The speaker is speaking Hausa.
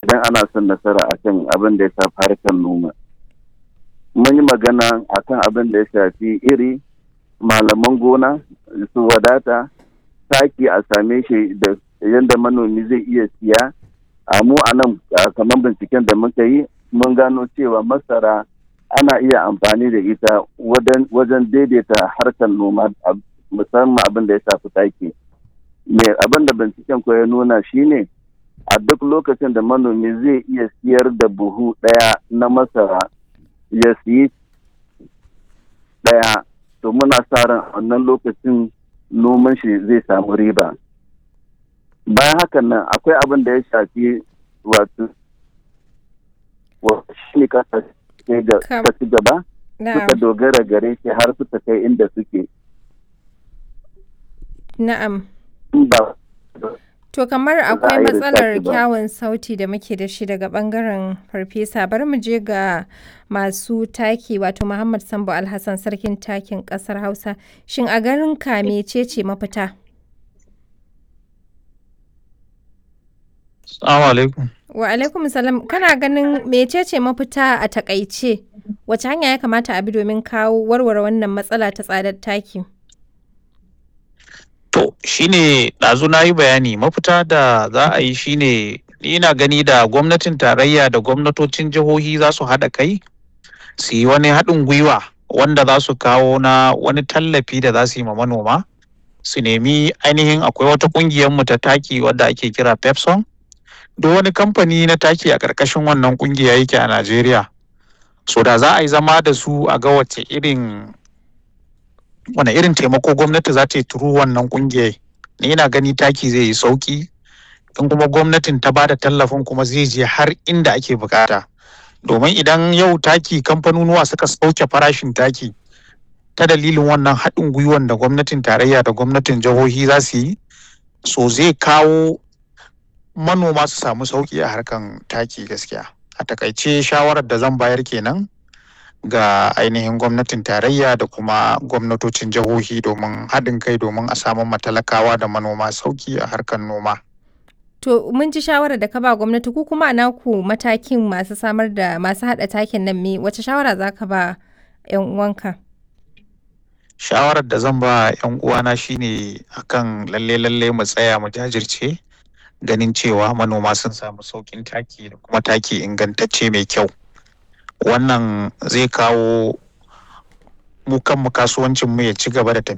idan ana son nasara akan abin da ya shafi harkar noma mun yi magana akan abin da ya shafi iri malaman gona su wadata taki a same shi da yadda manomi zai iya siya a mu a nan kamar binciken da muka yi mun gano cewa masara ana iya amfani da ita wajen daidaita harkar noma musamman abin da ya shafi taki me abin da binciken ko ya nuna shine a duk lokacin da manomi zai iya siyar da buhu ɗaya na masara ya siyi ɗaya to muna sa ran wannan lokacin noman shi zai samu riba bayan hakan nan akwai abin da ya shafi wato shi ne kasa ci gaba suka dogara gare shi har suka kai inda suke na'am To kamar akwai matsalar kyawun sauti da muke da shi daga bangaren farfesa bari mu je ga masu taki wato Muhammad Sambo Alhassan sarkin takin kasar Hausa shin a garin ka mecece mafita? Assalamu alaikum. Wa alaikum salam kana ganin mecece mafita a takaice wace hanya ya kamata a bi domin kawo warware wannan matsala ta tsadar taki? To shine ɗazu na yi bayani mafita da za a yi shine ina gani da gwamnatin tarayya da gwamnatocin jihohi za su haɗa kai su yi wani haɗin gwiwa wanda za su kawo na wani tallafi da za su yi ma manoma su nemi ainihin akwai wata ƙungiyar mu ta taki wadda ake kira pepson duk wani kamfani na taki a ƙarƙashin wannan ƙungiya yake a najeriya so da za a yi zama da su a ga wace irin wane irin taimako gwamnati za ta yi turu wannan kungiyar ni ina gani taki zai yi sauki in kuma gwamnatin ta ba da tallafin kuma zai je har inda ake bukata domin idan yau taki kamfanonuwa suka sauke farashin taki ta dalilin wannan haɗin gwiwan da gwamnatin tarayya da gwamnatin jihohi za su yi so zai kawo manoma su samu sauki a harkan taki gaskiya a takaice shawarar da zan bayar kenan ga ainihin gwamnatin tarayya da kuma gwamnatocin jihohi domin haɗin kai domin a samu matalakawa da manoma sauki a harkar noma. To mun ji shawarar da ka ba gwamnati ku kuma a naku matakin masu samar da masu haɗa takin nan me wace shawara za ka ba 'yan uwanka? Shawarar da zan ba 'yan uwana shine akan lalle lalle mu tsaya mu jajirce ganin cewa manoma sun samu sauƙin taki da kuma taki ingantacce mai kyau. wannan zai kawo mu kanmu kasuwancin mu ya ci gaba da tafiya